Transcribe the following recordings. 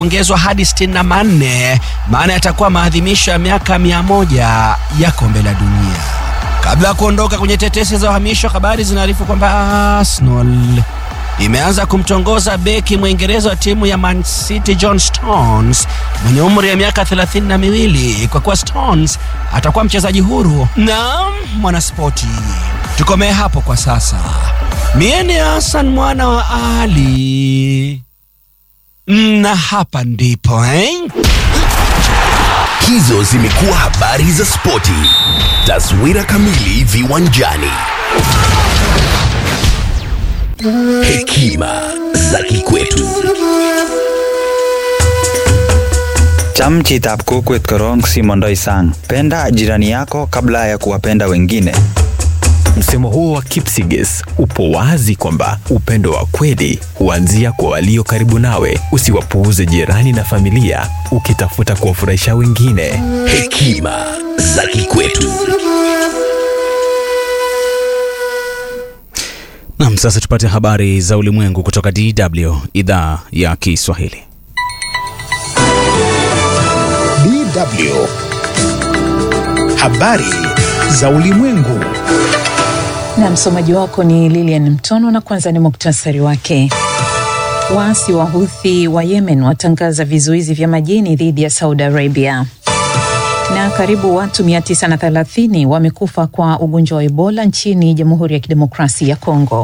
ongezwa hadi 64 maana yatakuwa maadhimisho ya miaka mia moja ya kombe la dunia. Kabla ya kuondoka kwenye tetesi za uhamisho, habari zinaarifu kwamba Arsenal imeanza kumtongoza beki Mwingereza wa timu ya Man City John Stones mwenye umri wa miaka thelathini na miwili kwa kuwa Stones atakuwa mchezaji huru na mwanaspoti. Tukomee hapo kwa sasa. Mie ni Hassan mwana wa Ali na hapa ndipo eh? Hizo zimekuwa habari za spoti. Taswira kamili viwanjani. Hekima za kikwetu. Cham chitab kokwet korong simondoi sang. Penda jirani yako kabla ya kuwapenda wengine. Msemo huo wa Kipsigis upo wazi kwamba upendo wa kweli huanzia kwa walio karibu nawe. Usiwapuuze jirani na familia ukitafuta kuwafurahisha wengine. Hekima za kikwetu. Nam, sasa tupate habari za ulimwengu kutoka DW idhaa ya Kiswahili. DW. Habari za ulimwengu. Na msomaji wako ni Lilian Mtono, na kwanza ni muktasari wake. Waasi wa Houthi wa Yemen watangaza vizuizi vya majini dhidi ya Saudi Arabia, na karibu watu 930 wamekufa kwa ugonjwa wa Ebola nchini Jamhuri ya Kidemokrasia ya Kongo.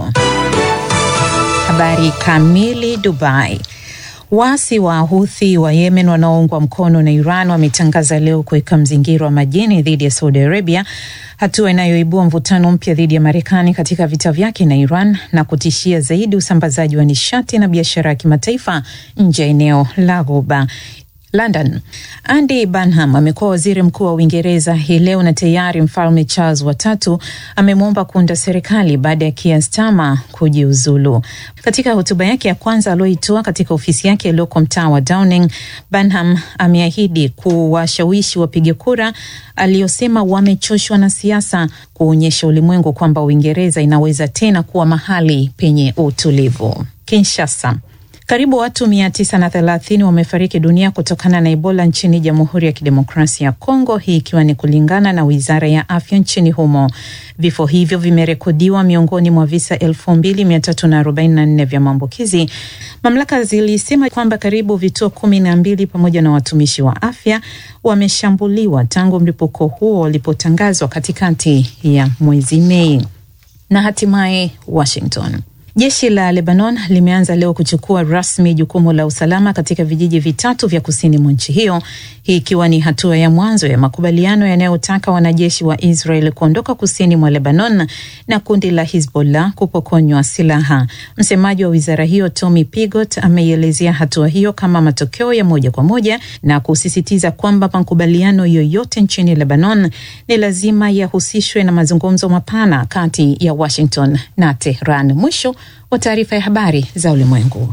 Habari kamili. Dubai. Waasi wa Houthi wa Yemen wanaoungwa mkono na Iran wametangaza leo kuweka mzingiro wa majini dhidi ya Saudi Arabia, hatua inayoibua mvutano mpya dhidi ya Marekani katika vita vyake na Iran na kutishia zaidi usambazaji wa nishati na biashara ya kimataifa nje ya eneo la Ghuba. London. Andy Burnham amekuwa waziri mkuu wa Uingereza hii leo na tayari mfalme Charles watatu amemwomba kuunda serikali baada ya Keir Starmer kujiuzulu. Katika hotuba yake ya kwanza aliyoitoa katika ofisi yake iliyoko mtaa wa Downing, Burnham ameahidi kuwashawishi wapiga kura aliyosema wamechoshwa na siasa, kuonyesha ulimwengu kwamba Uingereza inaweza tena kuwa mahali penye utulivu. Kinshasa. Karibu watu mia tisa na thelathini wamefariki dunia kutokana na Ebola nchini Jamhuri ya Kidemokrasia ya Kongo, hii ikiwa ni kulingana na wizara ya afya nchini humo. Vifo hivyo vimerekodiwa miongoni mwa visa elfu mbili mia tatu na arobaini na nne vya maambukizi. Mamlaka zilisema kwamba karibu vituo kumi na mbili pamoja na watumishi wa afya wameshambuliwa tangu mlipuko huo ulipotangazwa katikati ya mwezi Mei. Na hatimaye Washington. Jeshi la Lebanon limeanza leo kuchukua rasmi jukumu la usalama katika vijiji vitatu vya kusini mwa nchi hiyo, hii ikiwa ni hatua ya mwanzo ya makubaliano yanayotaka wanajeshi wa Israel kuondoka kusini mwa Lebanon na kundi la Hizbollah kupokonywa silaha. Msemaji wa wizara hiyo Tommy Pigot ameielezea hatua hiyo kama matokeo ya moja kwa moja na kusisitiza kwamba makubaliano yoyote nchini Lebanon ni lazima yahusishwe na mazungumzo mapana kati ya Washington na Tehran. Mwisho wa taarifa ya habari za ulimwengu.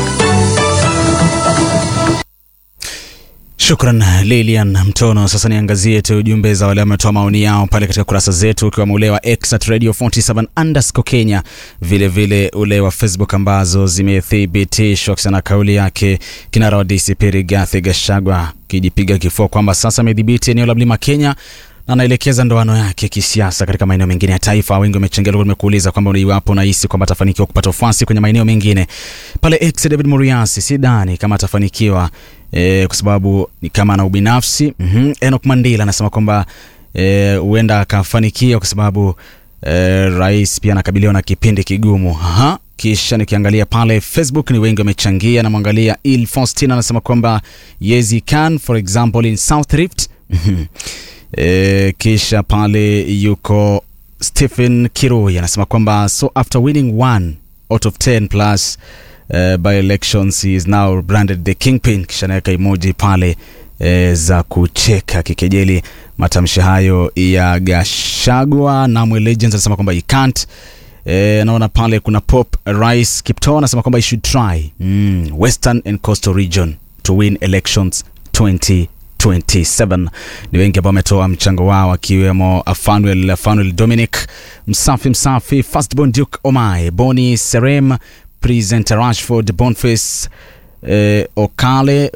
Shukran Lilian Mtono. Sasa niangazie tu jumbe za wale wametoa maoni yao pale katika kurasa zetu, ukiwemo ule wa X at radio 47 underscore Kenya, vilevile ule wa Facebook ambazo zimethibitishwa kisana kauli yake kinara wa DCP Rigathi Gachagua kijipiga kifua kwamba sasa amedhibiti eneo la mlima Kenya na anaelekeza ndoano yake kisiasa katika maeneo mengine ya taifa. Wengi wamechangia, nimekuuliza kwamba iwapo unahisi kwamba atafanikiwa kupata ufuasi kwenye maeneo mengine pale. X David Muriasi, sidhani kama atafanikiwa e, kwa sababu ni kama ana ubinafsi mm -hmm. Enoch Mandila anasema kwamba huenda e, akafanikiwa kwa sababu e, rais pia anakabiliwa na kipindi kigumu. Aha. Kisha nikiangalia pale Facebook ni wengi wamechangia. Namwangalia Il Faustin anasema kwamba yes he can for example in South Rift E, kisha pale yuko Stephen Kirui anasema kwamba so after winning one out of 10 plus uh, by elections he is now branded the kingpin. Kisha naweka emoji pale e, za kucheka kikejeli matamshi hayo ya Gashagwa. Namwe Legends anasema kwamba he can't. E, naona pale kuna Pop Rice Kipto anasema kwamba he should try mm, Western and Coastal region to win elections 20 27 ni wengi ambao wametoa mchango wao akiwemo Afanuel, Afanuel Dominic Msafi Msafi, Firstborn Duke Omai, Boni Serem, Presenter Rashford, Boniface eh, Okale